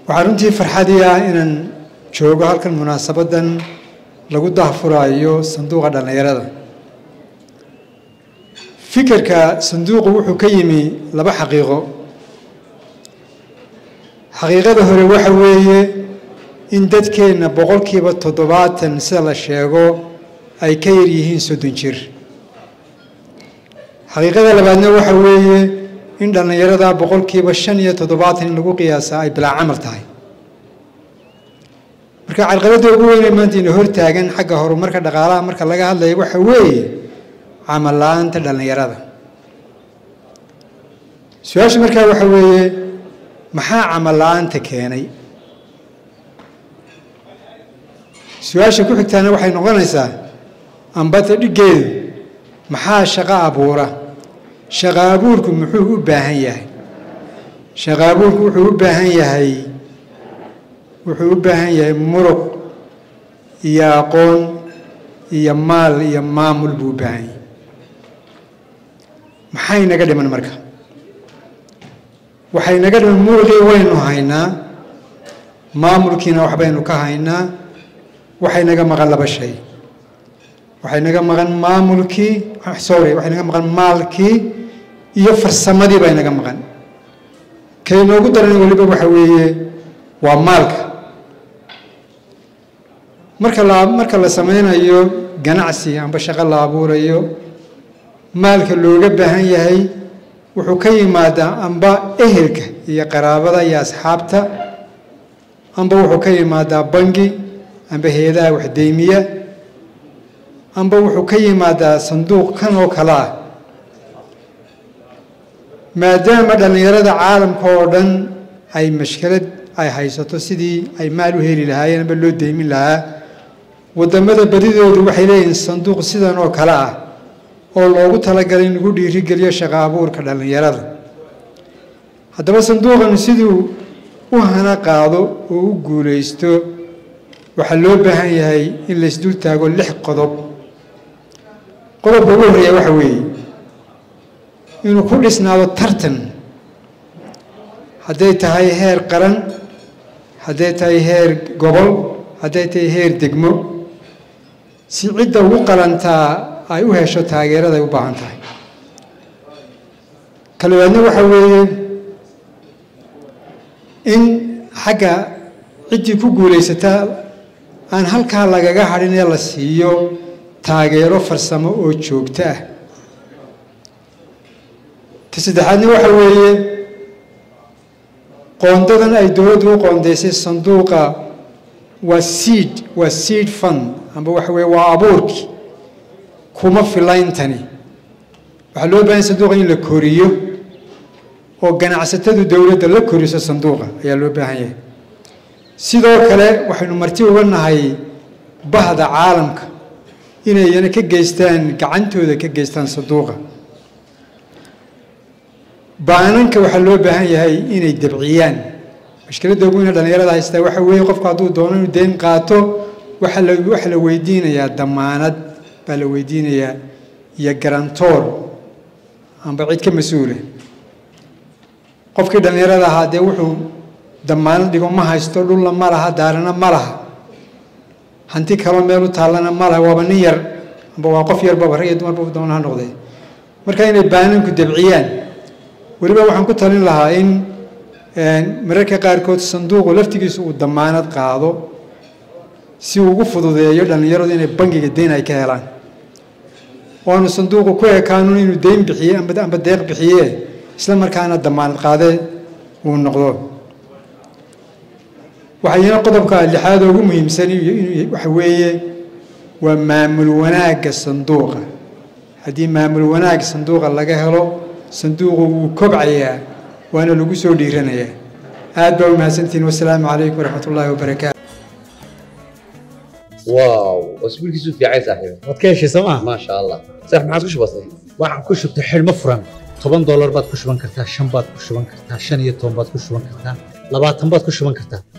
waxaa runtii farxadii ah inaan joogo halkan munaasabaddan lagu dahfuraayo sanduuqa dhallinyarada fikirka sanduuqu wuxuu ka yimi laba xaqiiqo xaqiiqada hore waxa weeye in dadkeenna boqolkiiba toddobaatan sida la sheego ay ka yar yihiin soddon jir xaqiiqada labaadna waxa weeye in dhallinyarada boqolkiiba shan iyo toddobaatan in lagu qiyaasa ay bilaa camal tahay marka carqaladda ugu weynee maanta ina hortaagan xagga horumarka dhaqaalaha marka laga hadlaya waxa weeye camal la-aanta dhallinyarada su-aasha markaa waxa weeye maxaa camal la-aanta keenay su-aasha ku xigtaana waxay noqonaysaa ambata dhiggeedu maxaa shaqo abuura shaqo abuurku muxuu u baahan yahay shaqo abuurku wuxuu u baahan yahay wuxuu u baahan yahay muruq iyo aqoon iyo maal iyo maamul buu u baahan yahay maxay naga dhiman marka waxay naga dhiman muruqii waynu haynaa maamulkiina waxbaynu ka haynaa waxay naga maqan laba shay waxay naga maqan maamulkii sorry waxay naga maqan maalkii iyo farsamadii bay naga maqan kay noogu daran weliba waxa weeye waa maalka marka la marka la sameynayo ganacsi amba shaqo la abuurayo maalka looga baahan yahay wuxuu ka yimaadaa amba ehelka iyo qaraabada iyo asxaabta amba wuxuu ka yimaadaa bangi amba hay-adaha waxdeymiya amba wuxuu ka yimaadaa sanduuq kan oo kale ah maadaama dhallinyarada caalamka oo dhan ay mashkalad ay haysato sidii ay maal u heli lahaayeen amba loo deymin lahaa waddamada badidoodu waxay leeyihiin sanduuq sidan oo kale ah oo loogu talagalay in lagu dhiirigeliyo shaqo abuurka dhallinyarada haddaba sanduuqan siduu u hana qaado oo u guulaysto waxaa loo baahan yahay in laysdul taago lix qodob qodobka ugu horreeya waxa weeye inuu ku dhisnaado tartan hadday tahay heer qaran hadday tahay heer gobol hadday tahay heer degmo si cidda ugu qalantaa ay u hesho taageerada ay u baahan tahay kalabaadna waxa weeye in xagga ciddii ku guulaysataa aan halkaa lagaga hadhin ee la siiyo taageero farsamo oo joogto ah ta saddexaadna waxa weeye qoondadan ay dowladdu u qoondaysay sanduuqa waa seed waa seed fund amba waxa weeye waa abuurki kuma filayntani waxaa loo baahanya sanduuqa in la koriyo oo ganacsatadu dowladda la koriso sanduuqa ayaa loo baahan yahay sidoo kale waxaynu marti uga nahay bahda caalamka inayna ka geystaan gacantooda ka geystaan sanduuqa baananka waxaa loo baahan yahay inay dabciyaan mashkiladda ugu weyne dhallinyarada haystaa waxa weeye qofku hadduu doono inuu deyn qaato waxaa la waxaa la weydiinayaa damaanad baa la weydiinayaa iyo garantoor amba cid ka mas-uula qofkii dhallinyarada ahaa dee wuxuu damaanad dhigo ma haysto dhulla ma laha daarana ma laha hanti kaloo meel u taallana ma laha waaba nin yar amba waa qof yarbaba rag iyo dumarba doona ha noqdee marka inay baananku dabciyaan weliba waxaan ku talin lahaa in mararka qaarkood sanduuqu laftigiisu uu damaanad qaado si uu ugu fududeeyo dhallinyaradu inay bangiga deyn ay ka helaan waanu sanduuqu ku ekaanun inuu deyn bixiye amba deeq bixiye isla markaana damaanad qaadee uu noqdo waxayna qodobka lixaad ugu muhiimsan waxa weeye waa maamul wanaagga sanduuqa haddii maamul wanaag sanduuqa laga helo sanduuqu wuu kobcayaa waana lagu soo dhiiranayaa aad baa umahadsantihin wasalaamu calaykum waraxmat ullaahi wabarakaatu واو اسبوع كيسو في عايز صاحبي waad ka heshay sooma ما شاء الله صح ما عادش بسيط waxaan ku shubtay xidhmo furan toban doolar baad ku shuban kartaa shan baad ku shuban kartaa shan iyo toban baad ku shuban kartaa labaatan baad ku shuban kartaa